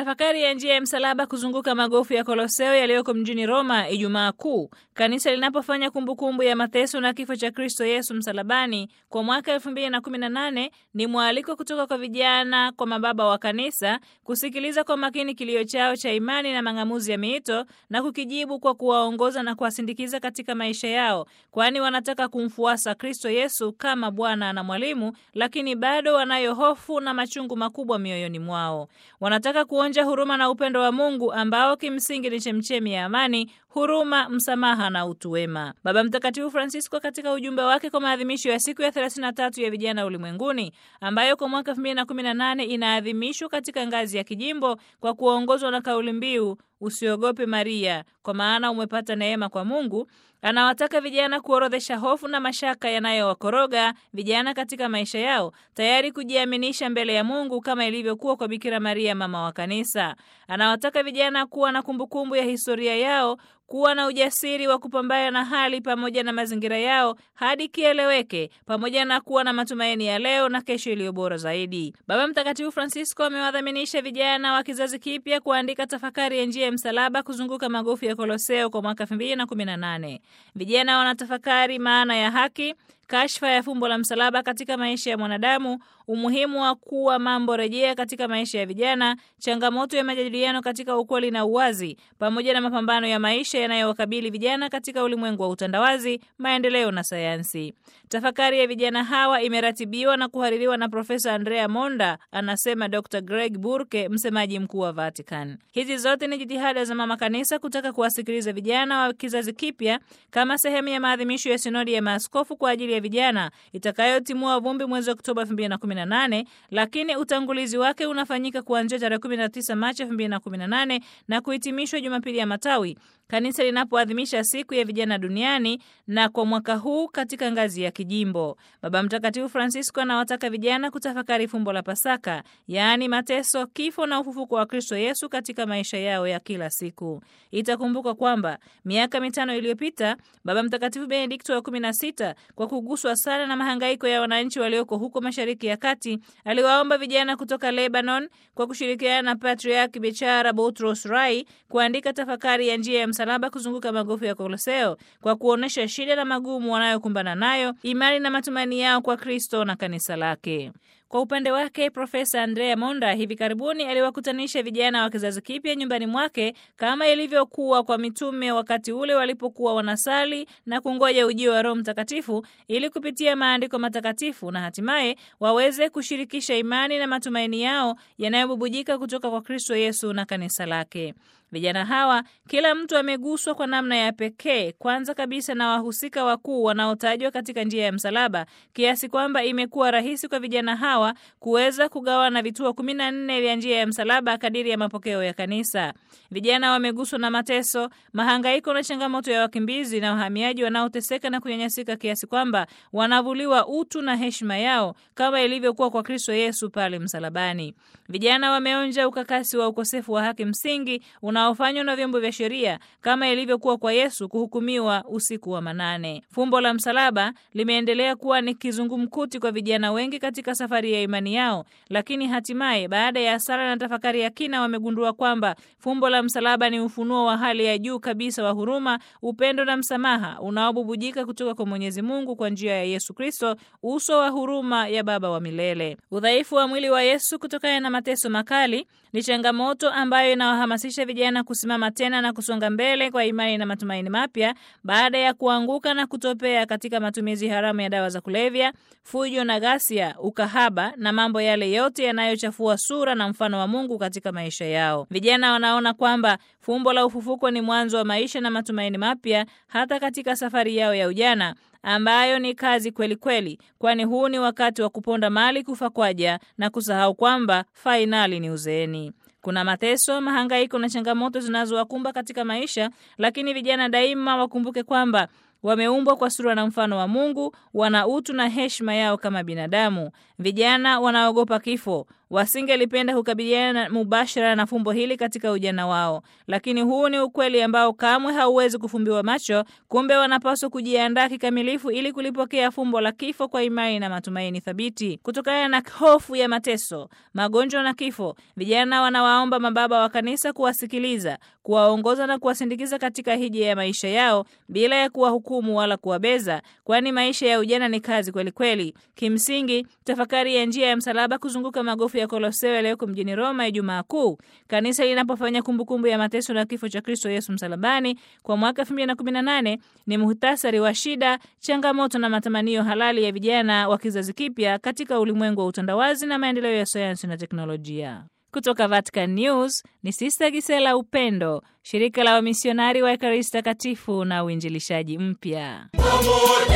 tafakari ya njia ya msalaba kuzunguka magofu ya Koloseo yaliyoko mjini Roma Ijumaa Kuu, kanisa linapofanya kumbukumbu ya mateso na kifo cha Kristo Yesu msalabani kwa mwaka 2018 ni mwaliko kutoka kwa vijana kwa mababa wa kanisa kusikiliza kwa makini kilio chao cha imani na mang'amuzi ya miito na kukijibu kwa kuwaongoza na kuwasindikiza katika maisha yao, kwani wanataka kumfuasa Kristo Yesu kama Bwana na mwalimu, lakini bado wanayo hofu na machungu makubwa mioyoni mwao. Wanataka kuonja huruma na upendo wa Mungu ambao kimsingi ni chemchemi ya amani, huruma, msamaha na utu wema. Baba Mtakatifu Francisco katika ujumbe wake kwa maadhimisho ya siku ya 33 ya vijana ulimwenguni ambayo kwa mwaka 2018 inaadhimishwa katika ngazi ya kijimbo kwa kuongozwa na kauli mbiu Usiogope Maria, kwa maana umepata neema kwa Mungu. Anawataka vijana kuorodhesha hofu na mashaka yanayowakoroga vijana katika maisha yao, tayari kujiaminisha mbele ya Mungu kama ilivyokuwa kwa Bikira Maria, mama wa Kanisa. Anawataka vijana kuwa na kumbukumbu ya historia yao, kuwa na ujasiri wa kupambana na hali pamoja na mazingira yao hadi kieleweke, pamoja na kuwa na matumaini ya leo na kesho iliyo bora zaidi. Baba Mtakatifu Francisco amewadhaminisha vijana wa kizazi kipya kuandika tafakari ya njia ya msalaba kuzunguka magofu ya Koloseo kwa mwaka 2018. Vijana wanatafakari maana ya haki, kashfa ya fumbo la msalaba katika maisha ya mwanadamu, umuhimu wa kuwa mambo rejea katika maisha ya vijana, changamoto ya majadiliano katika ukweli na uwazi, pamoja na mapambano ya maisha yanayowakabili vijana katika ulimwengu wa utandawazi, maendeleo na sayansi. Tafakari ya vijana hawa imeratibiwa na kuhaririwa na Profesa Andrea Monda, anasema Dr Greg Burke, msemaji mkuu wa Vatican. Hizi zote ni jitihada za Mama Kanisa kutaka kuwasikiliza vijana wa kizazi kipya kama sehemu ya maadhimisho ya sinodi ya maaskofu kwa ajili ya vijana itakayotimua vumbi mwezi Oktoba 2018, lakini utangulizi wake unafanyika kuanzia tarehe 19 Machi 2018 na kuhitimishwa Jumapili ya Matawi, kanisa linapoadhimisha siku ya vijana duniani, na kwa mwaka huu katika ngazi ya kijimbo. Baba Mtakatifu Francisco anawataka vijana kutafakari fumbo la Pasaka, yaani mateso, kifo na ufufuko wa Kristo Yesu katika maisha yao ya kila siku. Itakumbuka kwamba miaka mitano iliyopita Baba Mtakatifu Benedikto wa 16 kwa kuguswa sana na mahangaiko ya wananchi walioko huko Mashariki ya Kati aliwaomba vijana kutoka Lebanon kwa kushirikiana na Patriarki Bechara Boutros Rai kuandika tafakari ya njia ya msalaba kuzunguka magofu ya Koloseo kwa kuonyesha shida na magumu wanayokumbana nayo, imani na matumaini yao kwa Kristo na kanisa lake. Kwa upande wake Profesa Andrea Monda hivi karibuni aliwakutanisha vijana wa kizazi kipya nyumbani mwake kama ilivyokuwa kwa mitume wakati ule walipokuwa wanasali na kungoja ujio wa Roho Mtakatifu ili kupitia maandiko matakatifu na hatimaye waweze kushirikisha imani na matumaini yao yanayobubujika kutoka kwa Kristo Yesu na kanisa lake. Vijana hawa kila mtu ameguswa kwa namna ya pekee, kwanza kabisa na wahusika wakuu wanaotajwa katika njia ya msalaba, kiasi kwamba imekuwa rahisi kwa vijana hawa kuweza kugawana vituo kumi na nne vya njia ya msalaba kadiri ya mapokeo ya kanisa. Vijana wameguswa na mateso, mahangaiko na changamoto ya wakimbizi na wahamiaji wanaoteseka na kunyanyasika kiasi kwamba wanavuliwa utu na heshima yao kama ilivyokuwa kwa Kristo Yesu pale msalabani. Vijana wameonja ukakasi wa ukosefu wa haki msingi unaofanywa na vyombo vya sheria kama ilivyokuwa kwa Yesu kuhukumiwa usiku wa manane. Fumbo la msalaba limeendelea kuwa ni kizungumkuti kwa vijana wengi katika safari ya imani yao, lakini hatimaye baada ya sala na tafakari ya kina wamegundua kwamba fumbo la msalaba ni ufunuo wa hali ya juu kabisa wa huruma, upendo na msamaha unaobubujika kutoka kwa Mwenyezi Mungu kwa njia ya Yesu Kristo, uso wa huruma ya Baba wa milele. Udhaifu wa mwili wa Yesu kutokana na mateso makali ni changamoto ambayo inawahamasisha vijana kusimama tena na kusonga mbele kwa imani na matumaini mapya baada ya kuanguka na kutopea katika matumizi haramu ya dawa za kulevya, fujo na ghasia, ukahaba na mambo yale yote yanayochafua sura na mfano wa Mungu katika maisha yao. Vijana wanaona kwamba fumbo la ufufuko ni mwanzo wa maisha na matumaini mapya hata katika safari yao ya ujana ambayo ni kazi kweli kweli, kwani huu ni wakati wa kuponda mali kufa kwaja na kusahau kwamba fainali ni uzeeni. Kuna mateso, mahangaiko na changamoto zinazowakumba katika maisha, lakini vijana daima wakumbuke kwamba wameumbwa kwa sura na mfano wa Mungu, wana utu na heshima yao kama binadamu. Vijana wanaogopa kifo, wasingelipenda kukabiliana mubashara na fumbo hili katika ujana wao, lakini huu ni ukweli ambao kamwe hauwezi kufumbiwa macho. Kumbe wanapaswa kujiandaa kikamilifu ili kulipokea fumbo la kifo kwa imani na matumaini thabiti. Kutokana na hofu ya mateso, magonjwa na kifo, vijana wanawaomba mababa wa kanisa kuwasikiliza, kuwaongoza na kuwasindikiza katika hija ya maisha yao bila ya kuwahukumu wala kuwabeza, kwani maisha ya ujana ni kazi kweli kweli. Kimsingi, tafakari ya njia ya msalaba kuzunguka magofu ya Koloseo yaliyoko mjini Roma Ijumaa Kuu, kanisa linapofanya kumbukumbu ya mateso na kifo cha Kristo Yesu msalabani kwa mwaka 2018 ni muhtasari wa shida, changamoto na matamanio halali ya vijana wa kizazi kipya katika ulimwengu wa utandawazi na maendeleo ya sayansi na teknolojia. Kutoka Vatican News ni Sista Gisela Upendo, shirika la wamisionari wa Ekaristi Takatifu na uinjilishaji mpya.